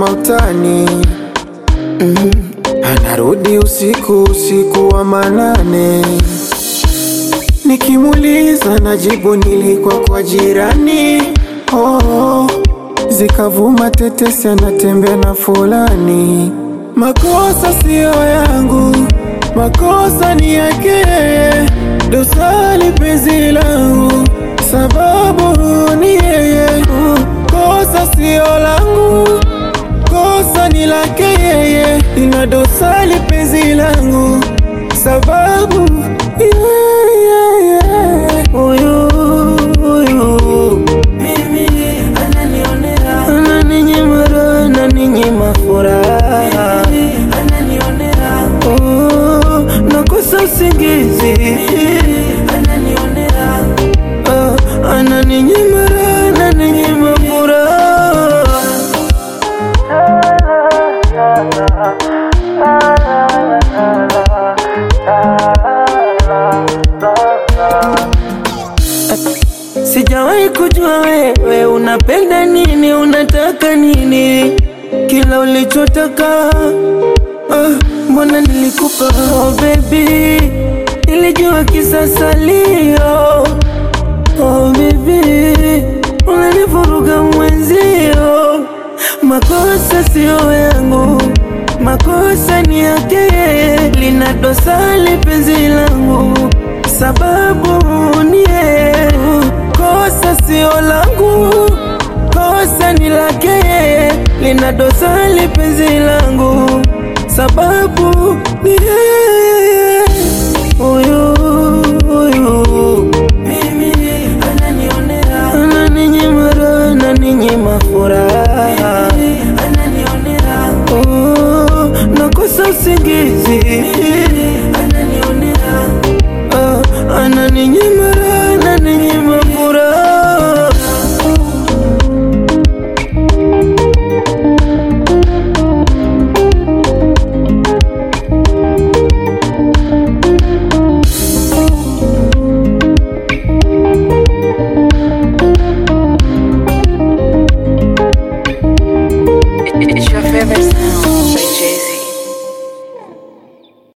utani mm. Anarudi usiku usiku wa manane, nikimuuliza najibu nilikuwa kwa jirani oh. Zikavuma tetesi anatembea na fulani. Makosa siyo yangu, makosa ni yake, dosari penzi langu, sababu ni yeye. Kosa siyo langu, kosa ni lake yeye, ina dosari penzi langu, sababu yeye. Huyu huyu mimi ananionea, ananinyima raha, ananinyima furaha, ananionea, oh, nakosa usingizi, ananionea, ah, ananinyima raha, ananinyima furaha. Sijawahi kujua wewe unapenda nini, unataka nini, kila ulichotaka ah, mbona nilikupa oh baby, nilijua kisasalio oh baby, unanivuruga mwenzio, makosa sio yangu, makosa ni yake, lina dosari penzi langu, sababu ni yeye, kosa sio langu, kosa ni lake, lina dosari penzi langu, sababu ni yeye.